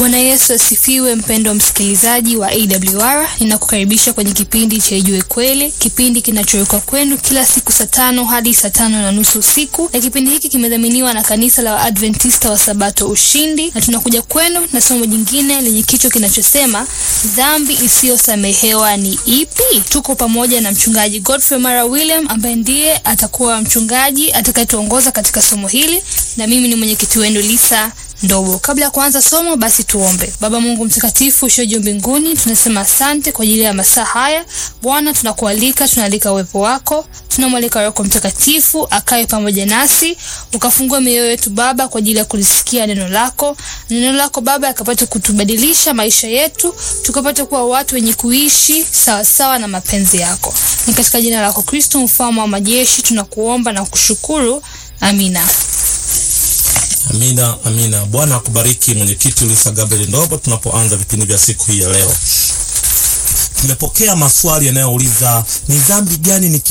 Bwana Yesu asifiwe, mpendwa msikilizaji wa AWR. Ninakukaribisha kwenye kipindi cha Ijue Kweli, kipindi kinachowekwa kwenu kila siku saa tano hadi saa tano na nusu usiku, na kipindi hiki kimedhaminiwa na kanisa la Waadventista wa Sabato Ushindi, na tunakuja kwenu na somo jingine lenye kichwa kinachosema dhambi isiyosamehewa ni ipi? Tuko pamoja na mchungaji Godfrey Mara William ambaye ndiye atakuwa mchungaji atakayetuongoza katika somo hili, na mimi ni mwenyekiti wenu Lisa Ndobo. Kabla ya kuanza somo, basi tuombe. Baba Mungu mtakatifu usio juu mbinguni, tunasema asante kwa ajili ya masaa haya. Bwana, tunakualika, tunaalika uwepo wako, tunamwalika Roho Mtakatifu akae pamoja nasi, ukafungua mioyo yetu Baba kwa ajili ya kulisikia neno lako. Neno lako Baba akapata kutubadilisha maisha yetu, tukapata kuwa watu wenye kuishi sawasawa sawa na mapenzi yako. Ni katika jina lako Kristo, mfalme wa majeshi, tunakuomba na kushukuru. Amina. Amina, amina. Bwana akubariki mwenyekiti Lisa Gabriel Ndobo. Tunapoanza vipindi vya siku hii ya leo, tumepokea maswali yanayouliza ni dhambi gani